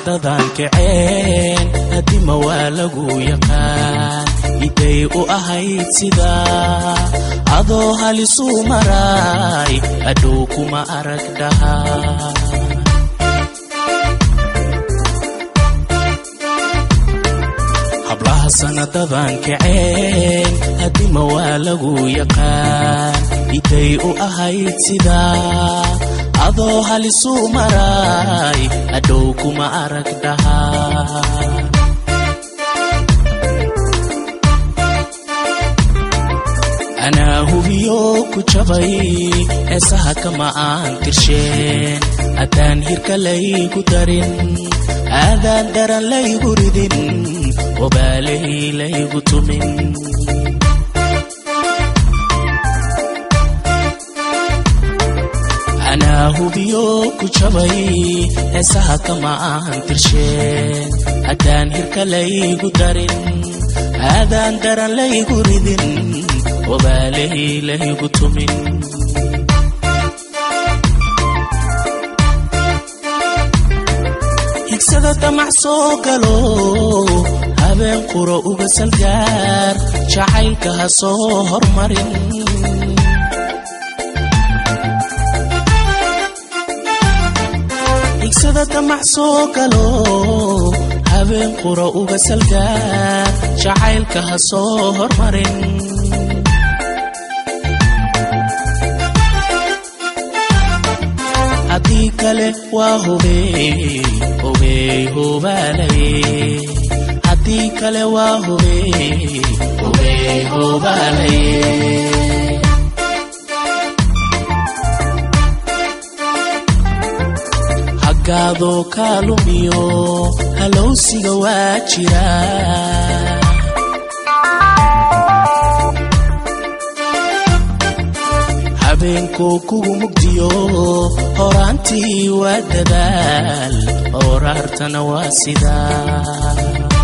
sanadadan kaceen haddima waa lagu yaqaan iday u ahayd sidaa adoo halisuu maraay hadhow kuma arag dhahaa hablaha sanadadan kaceen haddima waa lagu yaqaan iday u ahayd sidaa adoo halisuu maraay hadhow kuma arag dhahaa anaa hubiyo ku jabay heesaha kama aan tirsheen haddaan hirka laygu darin aadaan daran laygu ridin wabaalay laygu tumin anaa hubiyo ku jabay heesaha kama aan tirsheen haddaan hirka laygu darin aadaan daran laygu ridin wabaalay laygu tumin higsada damac soo galo habeen quro uga salgaar jacaylka ha soo hormarin higsada damac soo galo habeen quro uga salgaar jacaylka ha soo hormarin haddii kale waa hubey hubey hubaalaye haddii kale waa hubey hubey hubaalaye haggaadoo kaalumiyo halowsiga waa jira habeenkoo kugu mugdiyo horaantii waa dadaal horaartana waa sidaa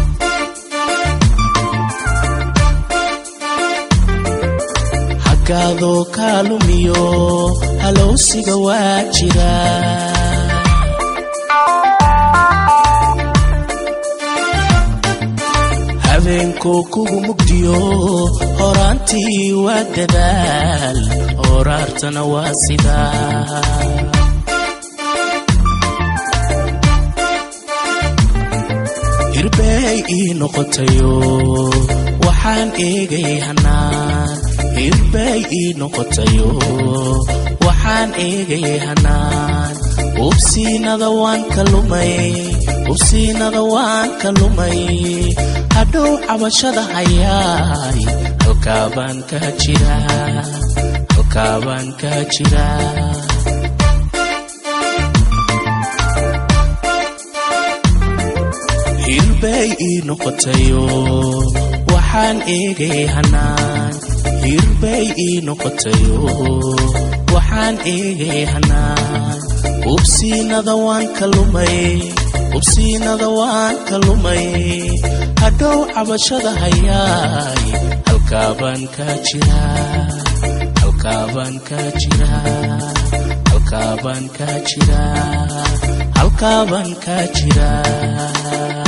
haggaadoo kaalumiyo halowsiga waa jira habeenkoo kugu mugdiyo horaantii waa dadaal horaartana waa sidaa hirbay ii noqotayo waxaan eegay hanaan hirbay ii noqotayo waxaan eegay hanaan ubsiinada waan ka lumay ubsiinada waan ka lumay hadhow cabashada hayaay halkaabaan ka jira halkaabaan ka jira hirbay ii noqotayo waxaan eegay hanaan hirbay ii noqotayo waxaan eegay hanaan ubsiinada waan ka lumay ubsiinada waan ka lumay hadhow cabashada hayaay halkaabaan ka jira halkaabaan ka jira halkaabaan ka jira halkaabaan ka jira